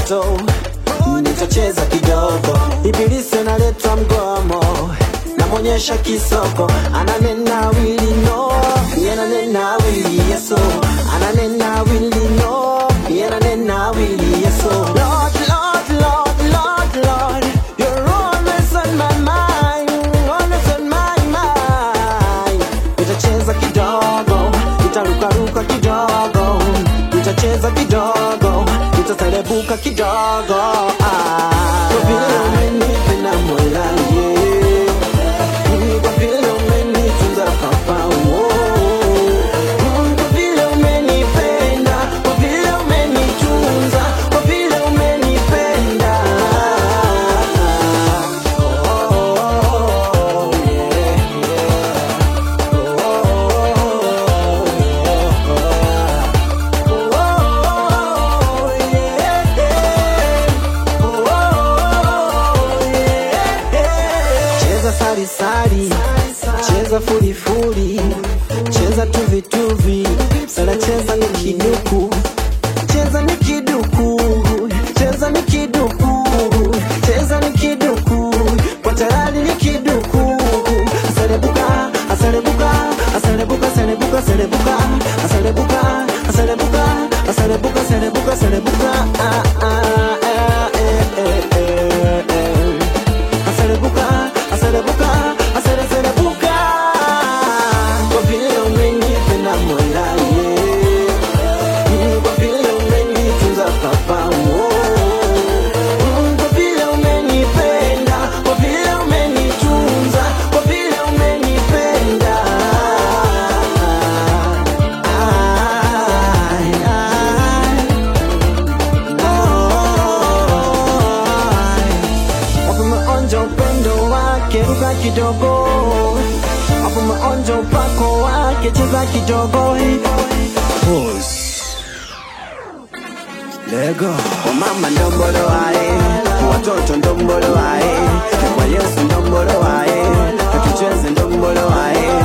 moto nitacheza kidogo ibilisi analeta mgomo namwonyesha kisoko ananena wili no yananena wili yeso ananena wili no yananena wili yeso Lord, Lord, Lord, Lord, Lord, you're always on my mind, always on my mind. Nitacheza kidogo, nitarukaruka kidogo, nitacheza kidogo, nitaselebuka kidogo. Ah, kwa vile umenipenda Mola, yeah. Mm, kwa vile umenitunza Papa, oh. Mm, kwa vile umenipenda, kwa vile umenitunza, kwa vile umenipenda. Oh, yeah, Oh, yeah. Cheza sari sari, cheza furi furi, cheza tuvi tuvi, sana cheza ni kiduku, cheza ni kiduku, cheza ni kiduku, cheza ni kiduku, kwa tayari ni kiduku, asalebuka, asalebuka, asalebuka, asalebuka, asalebuka, asalebuka, asalebuka, asalebuka, asalebuka, asalebuka, ah ah ah eh eh eh eh. Asalebuka, asalebuka, asale- asalebuka. Kwa vile umenipenda Mola, yeah. Mm, kwa vile umenitunza Papa, oh. Mm, kwa vile umenipenda, kwa vile umenitunza, kwa vile umenipenda. Ai, ai. Hapo umeonja upendo wake, ruka kidogo. Hapo umeonja upako wake, cheza kidogo. Lego. Wamama ndombolo wae, watoto ndombolo wae, kwa Yesu ndombolo wae, tucheze ndombolo wae.